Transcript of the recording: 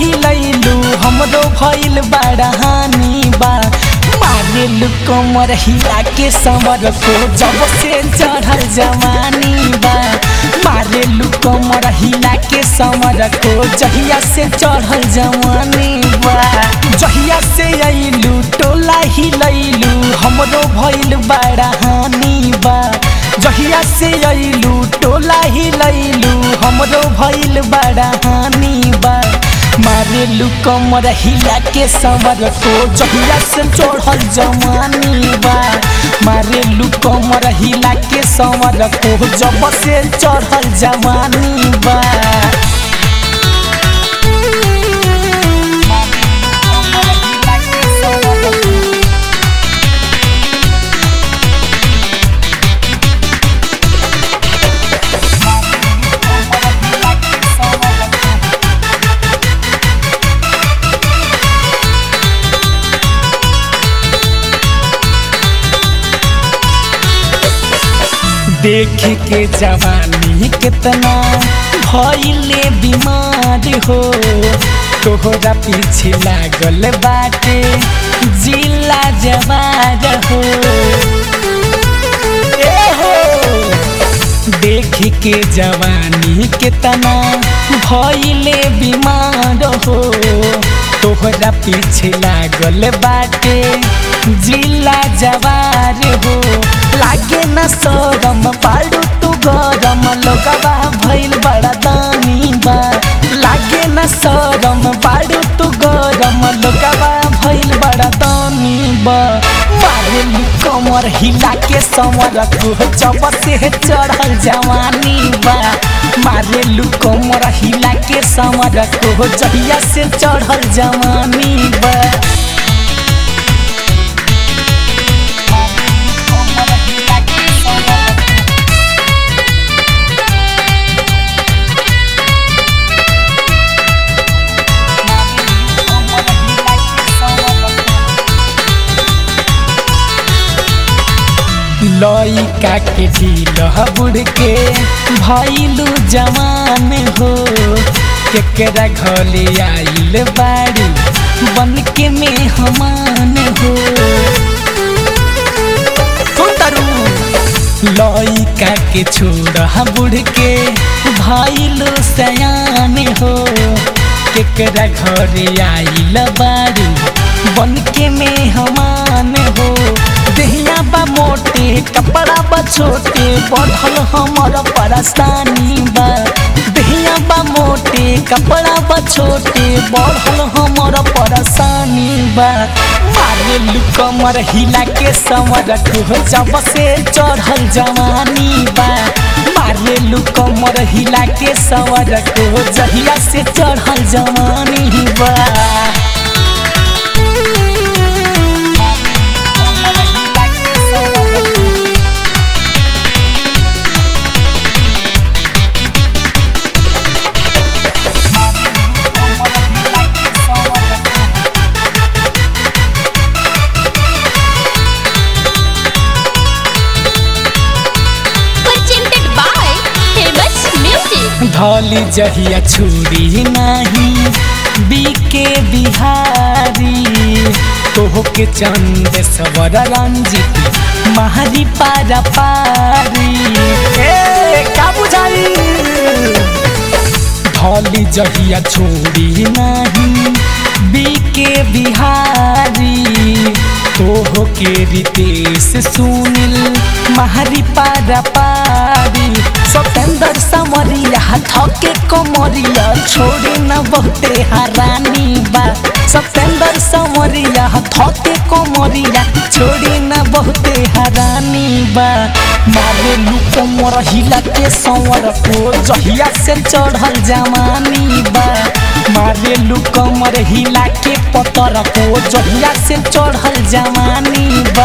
हिलैलू हमरो भइल बड़ा हानि बा मारेलू कमर हिला के समर को जब से चढ़ल जवानी बा मारेलू कमर हिला के समर को जहिया से चढ़ल जवानी बा जहिया से अइलू टोला हिलैलू हमरो भइल बड़ा हानि बा जहिया से अइलू टोला हिलैलू हमरो भइल बड़ा हानि बा मारेलू कमर हिला के समर को जहिया से चढ़ल जवानी बा मारेलू कमर हिला के समर को जब से चढ़ल जवानी बा देख के जवानी कितना भइले बीमार हो तोहरा पीछे लागल बाटे जिला जवार हो ए हो देख के जवानी कितना भइले बीमार हो तोहरा पीछे लागल बाटे जिला जवार हो लागे न सरम पाड़ू तू गरम लोगवा भइल बड़ा दानी बा लागे न सरम पाड़ू तू गरम लोगवा भइल बड़ा दानी बा मारेलू कमर हिला के समर को जब से चढ़ल जवानी बा मारेलू कमर हिला के समर को जहिया से चढ़ल जवानी बा लइका के ढील बुढ़ के भैलू जवान हो केकरा घले आइल बाड़ी बन के में हमान हो लइका के छोड़ बुढ़ के भैलू सयान हो केकरा घरे आइल बाड़ी बन के में हमान हो देहिया बा मोटे कपड़ा बा छोटे बढ़ल हमर परेशानी बा देहिया बा मोटे कपड़ा बा छोटे बढ़ल हमर परेशानी बा मारे कमर हिला के समर को जब से चढ़ल जवानी बा मारे कमर हिला के समर को जहिया से चढ़ल जवानी बा presented by famous music धौली जहिया छुरी नहीं बीके बिहारी तोह के चंद सवर रंजित महारी पारा पारी ए का बुझाई धौली जहिया छोड़ी नहीं बीके बिहारी तोह के रितेश सुनील महारी पारा पारी सतेंद्र समरिया थके कमरिया छोड़ी न बहुते हरानी बा सतेंद्र समरिया थके कमरिया छोड़ी न बहुते हरानी बा मारे लुको मोर हिला के संवर को जहिया से चढ़ल जवानी बा मारे लुको मोर हिला के पतर को जहिया से चढ़ल जवानी बा